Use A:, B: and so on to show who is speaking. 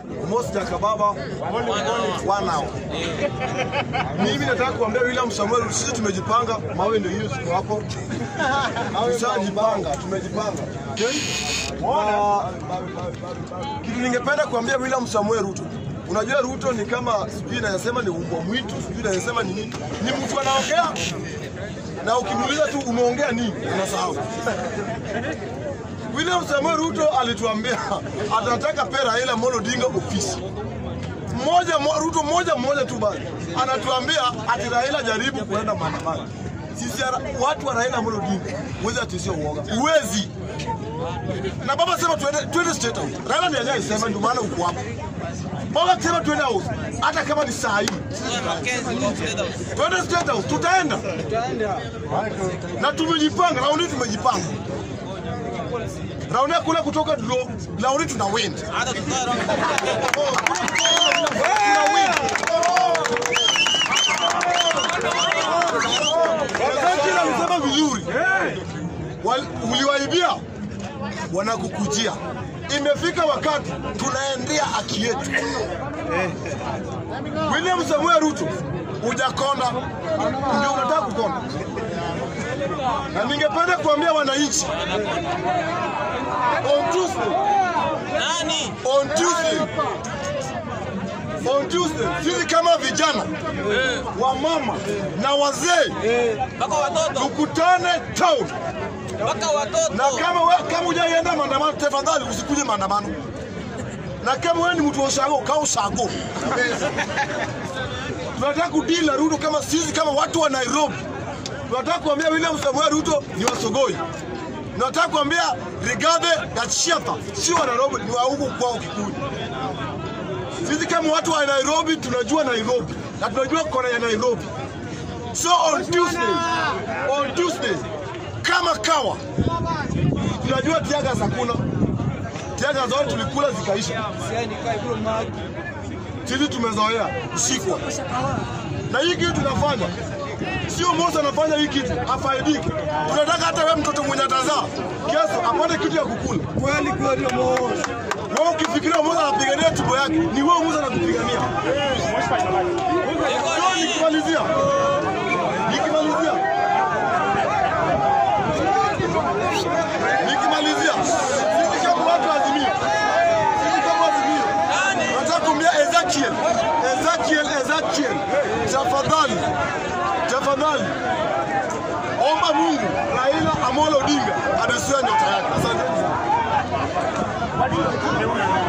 A: Mos Jakababa one hour. Mimi nataka kuambia William Samuel, sisi tumejipanga, mawe ndio hiyo siku hapo. Tushajipanga, tumejipanga. Na kitu ningependa kuambia William Samuel Ruto, unajua Ruto ni kama sijui nasema ni umbwa mwitu, sijui nasema ni nini, ni mtu anaongea na ukimuuliza tu umeongea nini unasahau. William Samuel Ruto alituambia atataka pe Raila Amolo Odinga ofisi mmoja mo- Ruto mmoja mmoja tu basi, anatuambia ati Raila jaribu kuenda maandamano. Sisi ara- watu wa Raila Amolo Odinga uwezi ati sio uoga, uwezi na baba sema tuende tuende state house. Raila ndiye alisema, ndio maana uko hapo. Baba akisema tuende house, hata kama ni saa hii twende state house, tutaenda na tumejipanga, raundi tumejipanga raundi ya kule kutoka draw, raundi tuna win. Tuna win. Wakati alisema vizuri, Wal- uliwaibia wanakukujia. Imefika wakati tunaendea haki yetu. William Samuel Ruto, hujakonda, ndio unataka kukonda, na ningependa kuambia wananchi on Tuesday,
B: Nani?
A: on Tuesday, on Tuesday, sisi kama vijana wamama na wazee
B: Mpaka watoto.
A: tukutane town,
B: Mpaka watoto.
A: na kama we, kama hujaenda maandamano, tafadhali usikuje maandamano, na kama wewe ni mtu wa ushago, kaa ushago. Tunataka kudili na Ruto kama sisi kama watu wa Nairobi. Tunataka kuambia William Samuel Ruto ni wasogoi. Tunataka kuambia Rigathi Gachagua si wa Nairobi, ni wa huku kwao Kikuyu. Sisi kama watu wa Nairobi tunajua Nairobi na tunajua kona ya Nairobi. So on Tuesday, on Tuesday kama kawa tunajua tiaga hakuna. Tiaga zote tulikula zikaisha. Sisi tumezoea kushikwa. Na hii kitu tunafanya sio Musa anafanya hii kitu afaidike. Tunataka hata wewe mtoto mwenye atazaa kesho apate kitu ya kukula.
C: Kweli kweli Mosa.
A: Wewe ukifikiria Musa anapigania tumbo yake, ni wewe Musa anakupigania. Sio nikimalizia. Nikimalizia. Nikimalizia. Sisi kama watu wa Azimio. Sisi kama Azimio. Nataka kumwambia Ezekiel. Ezekiel, Ezekiel. Tafadhali. Tafadhali. Omba Mungu Raila Amolo Odinga adesue nyota yake. Asante.